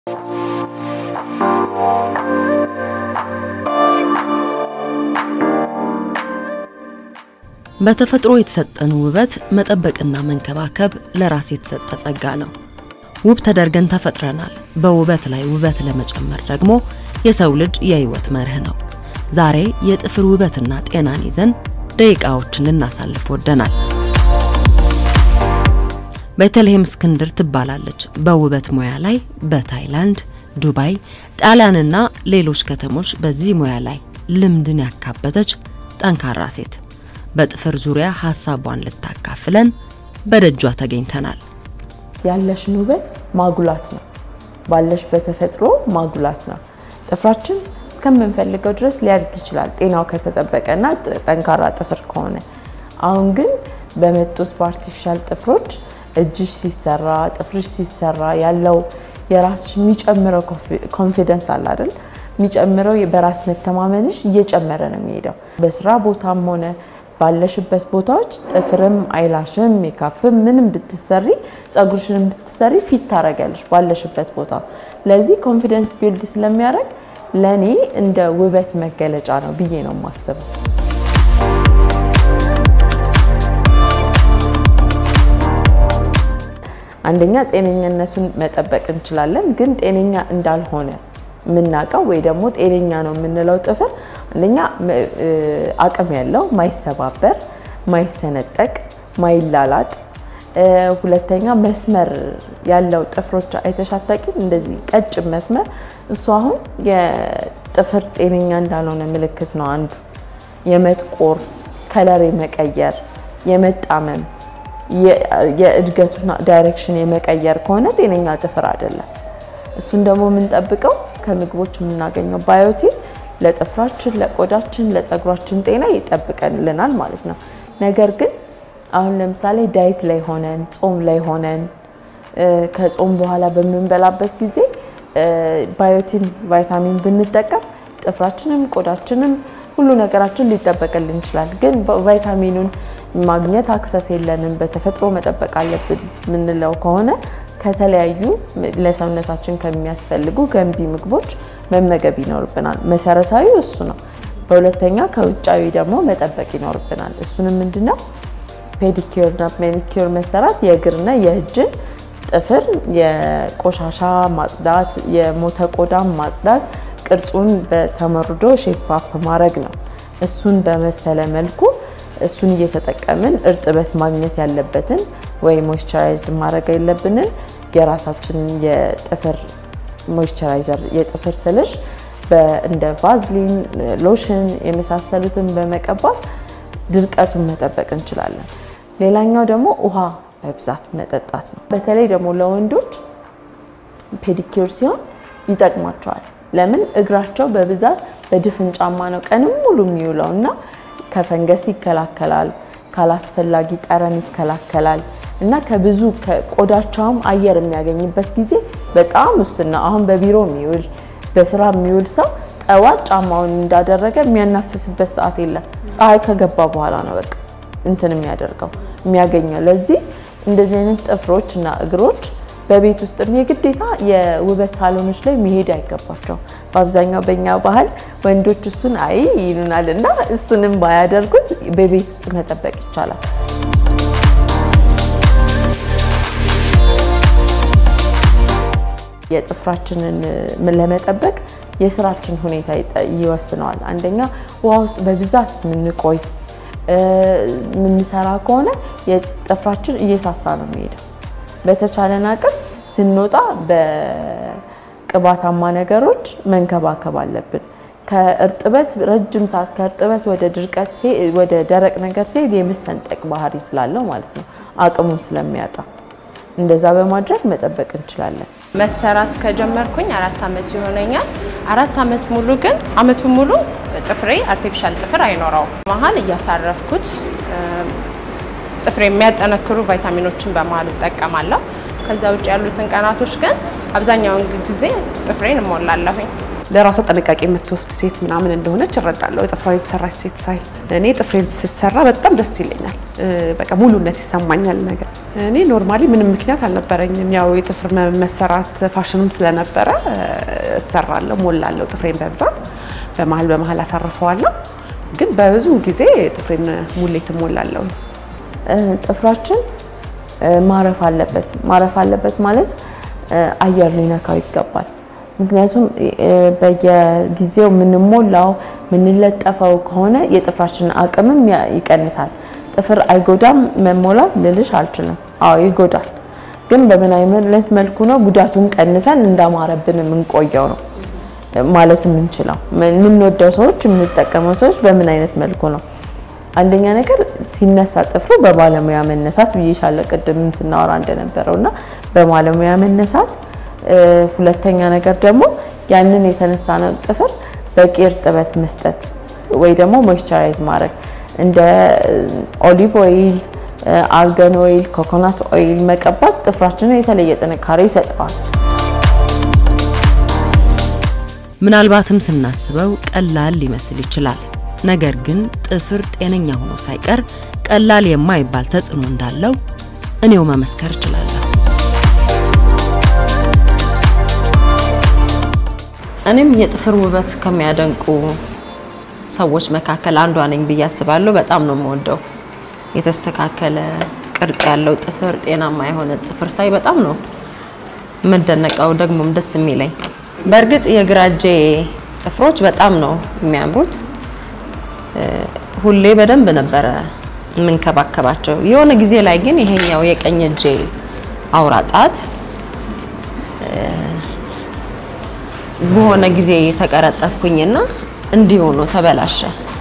በተፈጥሮ የተሰጠን ውበት መጠበቅና መንከባከብ ለራስ የተሰጠ ጸጋ ነው። ውብ ተደርገን ተፈጥረናል። በውበት ላይ ውበት ለመጨመር ደግሞ የሰው ልጅ የህይወት መርህ ነው። ዛሬ የጥፍር ውበትና ጤናን ይዘን ደቂቃዎችን ልናሳልፍ ወደናል። ቤተልሔም እስክንድር ትባላለች። በውበት ሙያ ላይ በታይላንድ፣ ዱባይ፣ ጣሊያንና ሌሎች ከተሞች በዚህ ሙያ ላይ ልምድን ያካበተች ጠንካራ ሴት በጥፍር ዙሪያ ሀሳቧን ልታካፍለን በደጇ ተገኝተናል። ያለሽን ውበት ማጉላት ነው። ባለሽ በተፈጥሮ ማጉላት ነው። ጥፍራችን እስከምንፈልገው ድረስ ሊያድግ ይችላል፣ ጤናው ከተጠበቀና ጠንካራ ጥፍር ከሆነ። አሁን ግን በመጡት በአርቲፊሻል ጥፍሮች እጅሽ ሲሰራ ጥፍርሽ ሲሰራ ያለው የራስሽ የሚጨምረው ኮንፊደንስ አለ አይደል? የሚጨምረው በራስ መተማመንሽ እየጨመረ ነው የሚሄደው። በስራ ቦታም ሆነ ባለሽበት ቦታዎች ጥፍርም አይላሽም ሜካፕም ምንም ብትሰሪ ጸጉርሽንም ብትሰሪ ፊት ታረጊያለሽ ባለሽበት ቦታ። ለዚህ ኮንፊደንስ ቢልድ ስለሚያደርግ ለእኔ እንደ ውበት መገለጫ ነው ብዬ ነው የማስበው። አንደኛ ጤነኝነቱን መጠበቅ እንችላለን፣ ግን ጤነኛ እንዳልሆነ የምናውቀው ወይ ደግሞ ጤነኛ ነው የምንለው ጥፍር አንደኛ አቅም ያለው ማይሰባበር፣ ማይሰነጠቅ፣ ማይላላጥ፣ ሁለተኛ መስመር ያለው ጥፍሮች አይተሻታቂም? እንደዚህ ቀጭን መስመር እሱ አሁን የጥፍር ጤነኛ እንዳልሆነ ምልክት ነው። አንዱ የመጥቆር ከለር የመቀየር የመጣመም የእድገቱን ዳይሬክሽን የመቀየር ከሆነ ጤነኛ ጥፍር አይደለም። እሱን ደግሞ የምንጠብቀው ከምግቦች የምናገኘው ባዮቲን ለጥፍራችን፣ ለቆዳችን፣ ለፀጉራችን ጤና ይጠብቀልናል ማለት ነው። ነገር ግን አሁን ለምሳሌ ዳይት ላይ ሆነን ጾም ላይ ሆነን ከጾም በኋላ በምንበላበት ጊዜ ባዮቲን ቫይታሚን ብንጠቀም ጥፍራችንም ቆዳችንም ሁሉ ነገራችን ሊጠበቅልን ይችላል። ግን ቫይታሚኑን ማግኘት አክሰስ የለንም፣ በተፈጥሮ መጠበቅ አለብን የምንለው ከሆነ ከተለያዩ ለሰውነታችን ከሚያስፈልጉ ገንቢ ምግቦች መመገብ ይኖርብናል። መሰረታዊ እሱ ነው። በሁለተኛ ከውጫዊ ደግሞ መጠበቅ ይኖርብናል። እሱንም ምንድነው ፔዲኪርና ሜኒኪር መሰራት የእግርና የእጅን ጥፍር የቆሻሻ ማጽዳት፣ የሞተ ቆዳ ማጽዳት፣ ቅርጹን በተመርዶ ሼፕ ማድረግ ነው። እሱን በመሰለ መልኩ እሱን እየተጠቀምን እርጥበት ማግኘት ያለበትን ወይ ሞይስቸራይዝድ ማድረግ የለብንን የራሳችንን የጥፍር ሞይስቸራይዘር የጥፍር ስልሽ እንደ ቫዝሊን፣ ሎሽን የመሳሰሉትን በመቀባት ድርቀቱን መጠበቅ እንችላለን። ሌላኛው ደግሞ ውሃ በብዛት መጠጣት ነው። በተለይ ደግሞ ለወንዶች ፔዲኪር ሲሆን ይጠቅማቸዋል። ለምን እግራቸው በብዛት በድፍን ጫማ ነው ቀንም ሙሉ የሚውለው እና ከፈንገስ ይከላከላል፣ ካላስፈላጊ ጠረን ይከላከላል እና ከብዙ ቆዳቸውም አየር የሚያገኝበት ጊዜ በጣም ውስን ነው። አሁን በቢሮ የሚውል በስራ የሚውል ሰው ጠዋት ጫማውን እንዳደረገ የሚያናፍስበት ሰዓት የለም። ፀሐይ ከገባ በኋላ ነው በቃ እንትን የሚያደርገው የሚያገኘው። ለዚህ እንደዚህ አይነት ጥፍሮች እና እግሮች በቤት ውስጥ የግዴታ የውበት ሳሎኖች ላይ መሄድ አይገባቸውም። በአብዛኛው በእኛ ባህል ወንዶች እሱን አይ ይሉናል እና እሱንም ባያደርጉት በቤት ውስጥ መጠበቅ ይቻላል። የጥፍራችንን ለመጠበቅ የስራችን ሁኔታ ይወስነዋል። አንደኛ ውሃ ውስጥ በብዛት የምንቆይ የምንሰራ ከሆነ የጥፍራችን እየሳሳ ነው የሚሄደው። በተቻለን አቅም ስንወጣ በቅባታማ ነገሮች መንከባከብ አለብን። ከእርጥበት ረጅም ሰዓት ከእርጥበት ወደ ድርቀት ወደ ደረቅ ነገር ሲሄድ የመሰንጠቅ ባህሪ ስላለው ማለት ነው አቅሙን ስለሚያጣ እንደዛ በማድረግ መጠበቅ እንችላለን። መሰራት ከጀመርኩኝ አራት ዓመት ይሆነኛል። አራት ዓመት ሙሉ ግን ዓመቱ ሙሉ ጥፍሬ አርቲፊሻል ጥፍር አይኖረውም። መሀል እያሳረፍኩት ጥፍሬ የሚያጠነክሩ ቫይታሚኖችን በመሀል እጠቀማለሁ። ከዛ ውጭ ያሉትን ቀናቶች ግን አብዛኛውን ጊዜ ጥፍሬን እሞላለሁኝ። ለራሷ ጥንቃቄ የምትወስድ ሴት ምናምን እንደሆነች እረዳለሁ። ጥፍሯ የተሰራች ሴት ሳይ እኔ ጥፍሬን ስሰራ በጣም ደስ ይለኛል። በቃ ሙሉነት ይሰማኛል ነገር እኔ ኖርማሊ ምንም ምክንያት አልነበረኝም። ያው የጥፍር መሰራት ፋሽንም ስለነበረ እሰራለሁ፣ ሞላለሁ ጥፍሬን በብዛት በመሀል በመሀል አሳርፈዋለሁ። ግን በብዙ ጊዜ ጥፍሬን ሙሌት እሞላለሁ። ጥፍራችን ማረፍ አለበት። ማረፍ አለበት ማለት አየር ሊነካው ይገባል። ምክንያቱም በየጊዜው የምንሞላው የምንለጠፈው ከሆነ የጥፍራችንን አቅምም ይቀንሳል። ጥፍር አይጎዳም መሞላት ልልሽ አልችልም። አዎ ይጎዳል። ግን በምን አይነት መልኩ ነው ጉዳቱን ቀንሰን እንዳማረብን የምንቆየው ነው ማለት የምንችለው። የምንወደው ሰዎች የምንጠቀመው ሰዎች በምን አይነት መልኩ ነው? አንደኛ ነገር ሲነሳ ጥፍሩ በባለሙያ መነሳት ብዬሻለሁ፣ ቅድምም ስናወራ እንደነበረው እና በባለሙያ መነሳት። ሁለተኛ ነገር ደግሞ ያንን የተነሳ ነው ጥፍር በቂ እርጥበት መስጠት ወይ ደግሞ ሞይስቸራይዝ ማድረግ እንደ ኦሊቭ ኦይል፣ አርገን ኦይል፣ ኮኮናት ኦይል መቀባት ጥፍራችንን የተለየ ጥንካሬ ይሰጠዋል። ምናልባትም ስናስበው ቀላል ሊመስል ይችላል። ነገር ግን ጥፍር ጤነኛ ሆኖ ሳይቀር ቀላል የማይባል ተጽዕኖ እንዳለው እኔው መመስከር እችላለሁ። እኔም የጥፍር ውበት ከሚያደንቁ ሰዎች መካከል አንዷ ነኝ ብዬ አስባለሁ። በጣም ነው የምወደው የተስተካከለ ቅርጽ ያለው ጥፍር፣ ጤናማ የሆነ ጥፍር ሳይ በጣም ነው የምደነቀው፣ ደግሞም ደስ የሚለኝ። በእርግጥ የግራ እጄ ጥፍሮች በጣም ነው የሚያምሩት። ሁሌ በደንብ ነበረ የምንከባከባቸው። የሆነ ጊዜ ላይ ግን ይሄኛው የቀኝ እጄ አውራ ጣት በሆነ ጊዜ ተቀረጠፍኩኝና እንዲህ ሆኖ ተበላሸ።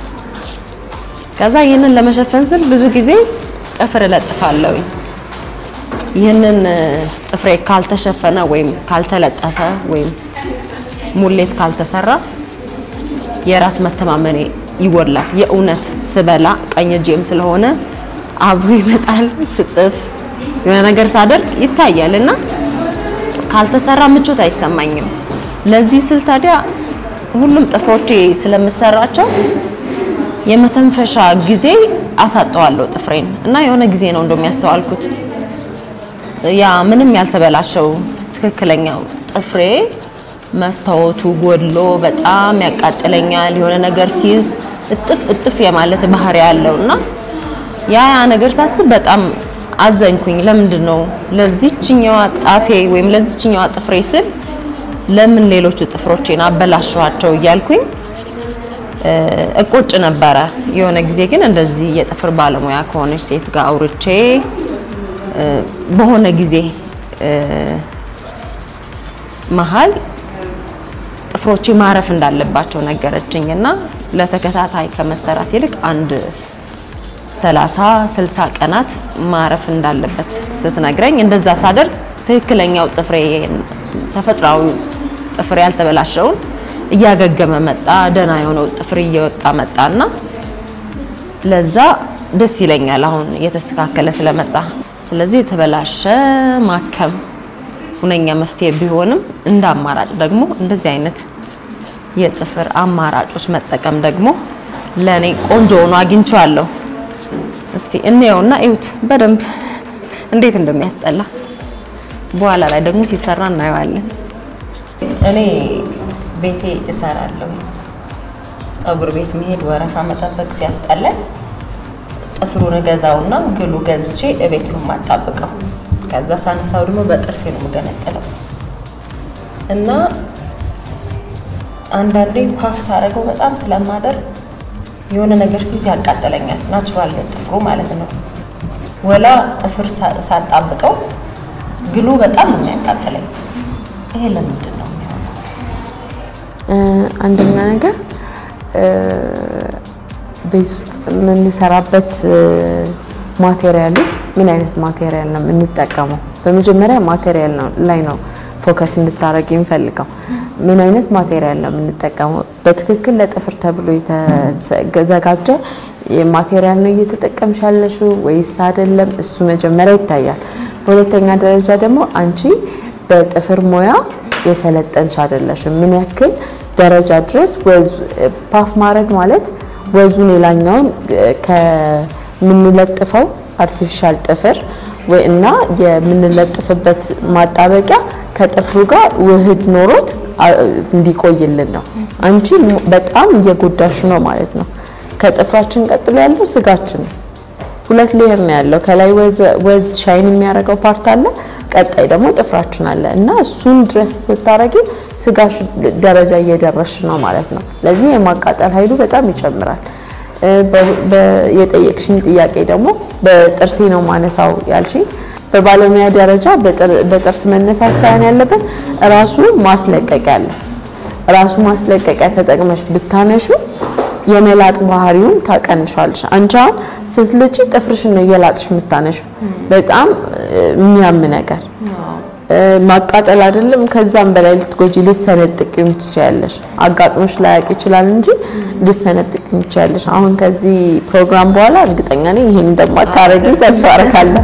ከዛ ይህንን ለመሸፈን ስል ብዙ ጊዜ ጥፍር እለጥፋለሁ። ይህንን ጥፍሬ ካልተሸፈነ ወይም ካልተለጠፈ ወይም ሙሌት ካልተሰራ የራስ መተማመኔ ይጎላል። የእውነት ስበላ ቀኝ እጄም ስለሆነ አብሮ ይመጣል። ስጽፍ የሆነ ነገር ሳደርግ ይታያል እና ካልተሰራ ምቾት አይሰማኝም። ለዚህ ስል ታዲያ ሁሉም ጥፍሮቼ ስለምሰራቸው የመተንፈሻ ጊዜ አሳጠዋለሁ ጥፍሬን እና የሆነ ጊዜ ነው እንደውም ያስተዋልኩት ያ ምንም ያልተበላሸው ትክክለኛው ጥፍሬ መስታወቱ ጎድሎ በጣም ያቃጥለኛል። የሆነ ነገር ሲይዝ እጥፍ እጥፍ የማለት ባህሪ ያለው እና ያ ያ ነገር ሳስብ በጣም አዘንኩኝ። ለምንድን ነው ለዚችኛዋ ጣቴ ወይም ለዚችኛዋ ጥፍሬ ስል ለምን ሌሎቹ ጥፍሮቼን አበላሸዋቸው እያልኩኝ እቆጭ ነበረ። የሆነ ጊዜ ግን እንደዚህ የጥፍር ባለሙያ ከሆነች ሴት ጋር አውርቼ በሆነ ጊዜ መሀል ጥፍሮቼ ማረፍ እንዳለባቸው ነገረችኝ እና ለተከታታይ ከመሰራት ይልቅ አንድ ሰላሳ ስልሳ ቀናት ማረፍ እንዳለበት ስትነግረኝ እንደዛ ሳደርግ ትክክለኛው ጥፍሬ ተፈጥሯዊ ጥፍሬ ያልተበላሸውን እያገገመ መጣ። ደህና የሆነው ጥፍር እየወጣ መጣና ለዛ ደስ ይለኛል አሁን እየተስተካከለ ስለመጣ። ስለዚህ የተበላሸ ማከም ሁነኛ መፍትሄ ቢሆንም እንደ አማራጭ ደግሞ እንደዚህ አይነት የጥፍር አማራጮች መጠቀም ደግሞ ለእኔ ቆንጆ ሆኖ አግኝቼዋለሁ። እስቲ እንየውና እዩት በደንብ እንዴት እንደሚያስጠላ በኋላ ላይ ደግሞ ሲሰራ እናየዋለን። እኔ ቤቴ እሰራለሁ። ፀጉር ቤት መሄድ ወረፋ መጠበቅ ሲያስጠላኝ ጥፍሩን እገዛውና ግሉ ገዝቼ እቤት ነው የማጣብቀው። ከዛ ሳነሳው ደግሞ በጥርሴ ነው የምገነጥለው እና አንዳንዴ ፓፍ ሳደርገው በጣም ስለማደርግ የሆነ ነገር ሲይዝ ያቃጥለኛል። ናቹራል ጥፍሩ ማለት ነው። ወላ ጥፍር ሳጣብቀው ግሉ በጣም ነው የሚያቃጥለኝ። ይሄ ለምንድን ነው የሚሆነው? አንደኛ ነገር ቤት ውስጥ የምንሰራበት ማቴሪያሉ ምን አይነት ማቴሪያል ነው የምንጠቀመው? በመጀመሪያ ማቴሪያል ላይ ነው ፎከስ እንድታደረግ የሚፈልገው። ምን አይነት ማቴሪያል ነው የምንጠቀመው? በትክክል ለጥፍር ተብሎ የተዘጋጀ ማቴሪያል ነው እየተጠቀምሽ ያለሽው ወይስ አይደለም? እሱ መጀመሪያ ይታያል። በሁለተኛ ደረጃ ደግሞ አንቺ በጥፍር ሙያ የሰለጠንሽ አይደለሽም። ምን ያክል ደረጃ ድረስ ፓፍ ማድረግ ማለት ወዙን የላኛውን ከምንለጥፈው አርቲፊሻል ጥፍር ወይ እና የምንለጥፍበት ማጣበቂያ ከጥፍሩ ጋር ውህድ ኖሮት እንዲቆይልን ነው። አንቺ በጣም እየጎዳሽ ነው ማለት ነው። ከጥፍራችን ቀጥሎ ያለው ስጋችን ነው። ሁለት ሌየር ነው ያለው። ከላይ ወዝ ሻይን የሚያደርገው ፓርት አለ፣ ቀጣይ ደግሞ ጥፍራችን አለ እና እሱን ድረስ ስታረጊ ስጋሽ ደረጃ እየደረሽ ነው ማለት ነው። ለዚህ የማቃጠል ኃይሉ በጣም ይጨምራል። የጠየቅሽኝ ጥያቄ ደግሞ በጥርሴ ነው ማነሳው ያልሽኝ፣ በባለሙያ ደረጃ በጥርስ መነሳት ሳይሆን ያለበት ራሱ ማስለቀቂያ አለ። ራሱ ማስለቀቂያ ተጠቅመሽ ብታነሹ የመላጥ ባህሪውን ታቀንሻለሽ። አንቺ አሁን ስትልጪ ጥፍርሽን ነው እየላጥሽ የምታነሹ። በጣም የሚያም ነገር ማቃጠል አይደለም፣ ከዛም በላይ ልትጎጂ ልትሰነጥቂም ትችያለሽ። አጋጥሞሽ ላያቅ ይችላል እንጂ ልትሰነጥቂም ትችያለሽ። አሁን ከዚህ ፕሮግራም በኋላ እርግጠኛ ነኝ ይሄን እንደማታረጊ ተስፋ አደርጋለሁ።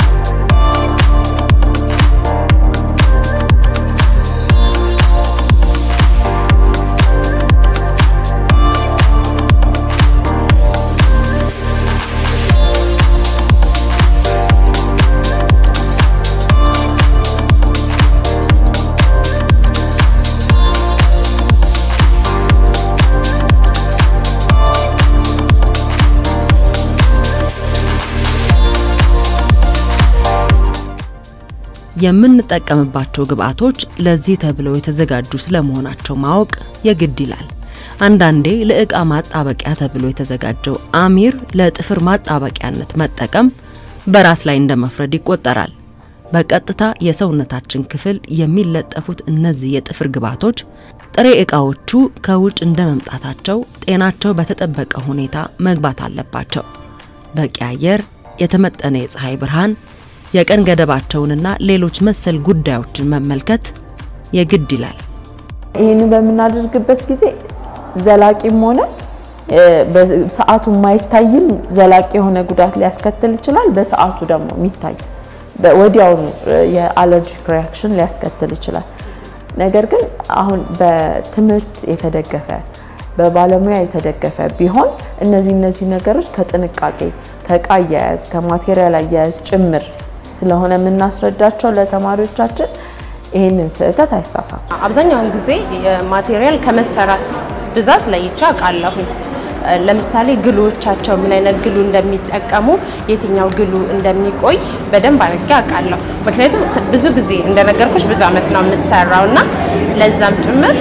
የምንጠቀምባቸው ግብአቶች ለዚህ ተብለው የተዘጋጁ ስለመሆናቸው ማወቅ የግድ ይላል። አንዳንዴ ለእቃ ማጣበቂያ ተብሎ የተዘጋጀው አሚር ለጥፍር ማጣበቂያነት መጠቀም በራስ ላይ እንደ መፍረድ ይቆጠራል። በቀጥታ የሰውነታችን ክፍል የሚለጠፉት እነዚህ የጥፍር ግብአቶች ጥሬ እቃዎቹ ከውጭ እንደ መምጣታቸው ጤናቸው በተጠበቀ ሁኔታ መግባት አለባቸው። በቂ አየር፣ የተመጠነ የፀሐይ ብርሃን የቀን ገደባቸውንና ሌሎች መሰል ጉዳዮችን መመልከት የግድ ይላል። ይህንን በምናደርግበት ጊዜ ዘላቂም ሆነ በሰዓቱ የማይታይም ዘላቂ የሆነ ጉዳት ሊያስከትል ይችላል። በሰዓቱ ደግሞ የሚታይ ወዲያውኑ የአለርጂክ ሪያክሽን ሊያስከትል ይችላል። ነገር ግን አሁን በትምህርት የተደገፈ በባለሙያ የተደገፈ ቢሆን እነዚህ እነዚህ ነገሮች ከጥንቃቄ ከእቃ አያያዝ ከማቴሪያል አያያዝ ጭምር ስለሆነ የምናስረዳቸው ለተማሪዎቻችን ይህንን ስህተት አይሳሳቱ። አብዛኛውን ጊዜ የማቴሪያል ከመሰራት ብዛት ለይቼ አውቃለሁኝ። ለምሳሌ ግሉዎቻቸው ምን አይነት ግሉ እንደሚጠቀሙ የትኛው ግሉ እንደሚቆይ በደንብ አድርጌ አውቃለሁ። ምክንያቱም ብዙ ጊዜ እንደነገርኩሽ ብዙ አመት ነው የምሰራው እና ለዛም ጭምር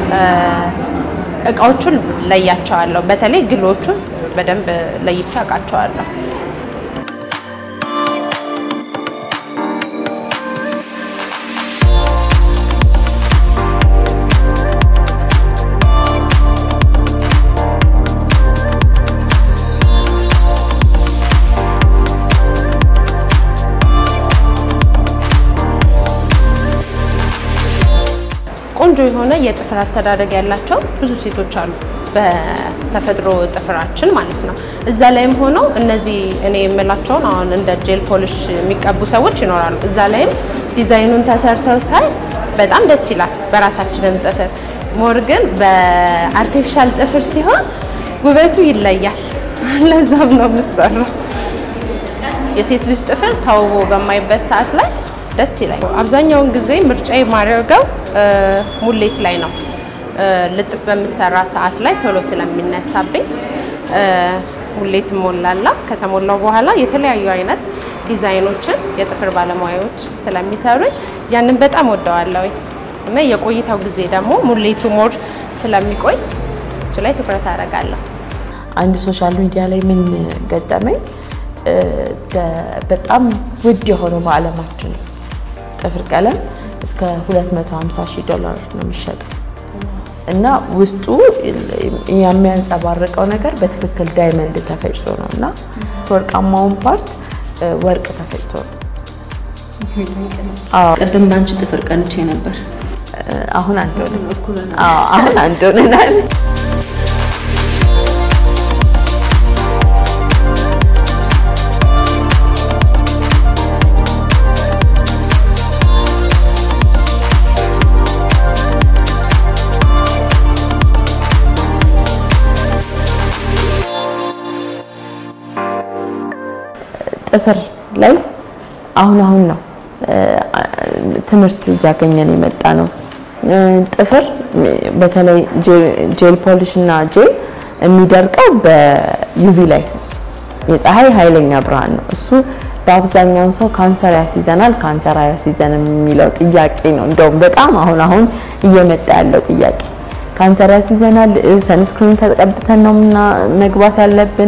እቃዎቹን ለያቸዋለሁ። በተለይ ግሎቹን በደንብ ለይቼ አውቃቸዋለሁ። ቆንጆ የሆነ የጥፍር አስተዳደግ ያላቸው ብዙ ሴቶች አሉ፣ በተፈጥሮ ጥፍራችን ማለት ነው። እዛ ላይም ሆነው እነዚህ እኔ የምላቸውን አሁን እንደ ጄል ፖሊሽ የሚቀቡ ሰዎች ይኖራሉ። እዛ ላይም ዲዛይኑን ተሰርተው ሳይ በጣም ደስ ይላል። በራሳችንም ጥፍር ሞር ግን በአርቲፊሻል ጥፍር ሲሆን ውበቱ ይለያል። ለዛም ነው የምሰራው። የሴት ልጅ ጥፍር ተውቦ በማይበት ሰዓት ላይ ደስ ይላል። አብዛኛውን ጊዜ ምርጫ የማደርገው ሙሌት ላይ ነው። ልጥፍ በምሰራ ሰዓት ላይ ቶሎ ስለሚነሳብኝ ሙሌት ሞላላ። ከተሞላው በኋላ የተለያዩ አይነት ዲዛይኖችን የጥፍር ባለሙያዎች ስለሚሰሩኝ ያንን በጣም ወደዋለሁ እና የቆይታው ጊዜ ደግሞ ሙሌቱ ሞር ስለሚቆይ እሱ ላይ ትኩረት አደርጋለሁ። አንድ ሶሻል ሚዲያ ላይ ምን ገጠመኝ፣ በጣም ውድ የሆነው በዓለማችን ጥፍር ቀለም እስከ 250 ሺህ ዶላር ነው የሚሸጠው እና ውስጡ የሚያንጸባርቀው ነገር በትክክል ዳይመንድ ተፈጭቶ ነው እና ወርቃማውን ፓርት ወርቅ ተፈጭቶ ነው። ቅድም በአንቺ ጥፍር ቀንቼ ነበር። አሁን አንድ ሆነን አሁን አንድ ሆነናል። ጥፍር ላይ አሁን አሁን ነው ትምህርት እያገኘን የመጣ ነው። ጥፍር በተለይ ጄል ፖሊሽ እና ጄል የሚደርቀው በዩቪ ላይት ነው። የፀሐይ ኃይለኛ ብርሃን ነው። እሱ በአብዛኛው ሰው ካንሰር ያስይዘናል፣ ካንሰር አያስይዘንም የሚለው ጥያቄ ነው። እንደውም በጣም አሁን አሁን እየመጣ ያለው ጥያቄ ካንሰር ያስይዘናል፣ ሰንስክሪን ተቀብተን ነው ምና መግባት ያለብን።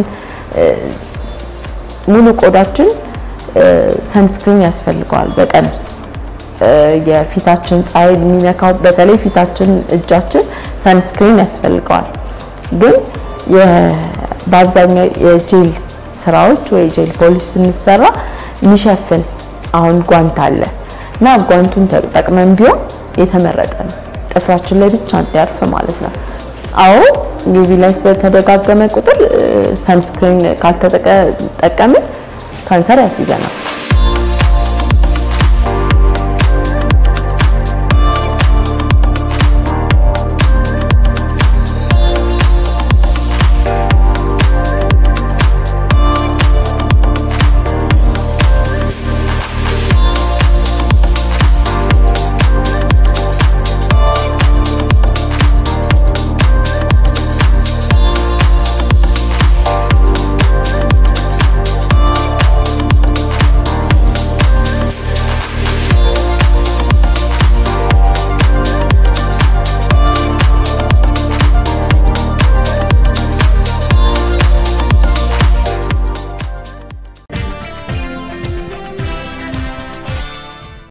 ሙሉ ቆዳችን ሰንስክሪን ያስፈልገዋል በቀን ውስጥ የፊታችን ፀሐይ የሚነካው በተለይ ፊታችን፣ እጃችን ሰንስክሪን ያስፈልገዋል። ግን በአብዛኛው የጄል ስራዎች ወይ ጄል ፖሊሽ ስንሰራ የሚሸፍን አሁን ጓንት አለ እና ጓንቱን ተጠቅመን ቢሆን የተመረጠ ነው። ጥፍራችን ላይ ብቻ እንዲያርፍ ማለት ነው። አዎ ዩቪ ላይት በተደጋገመ ቁጥር ሰንስክሪን ካልተጠቀምን ካንሰር ያስይዘናል።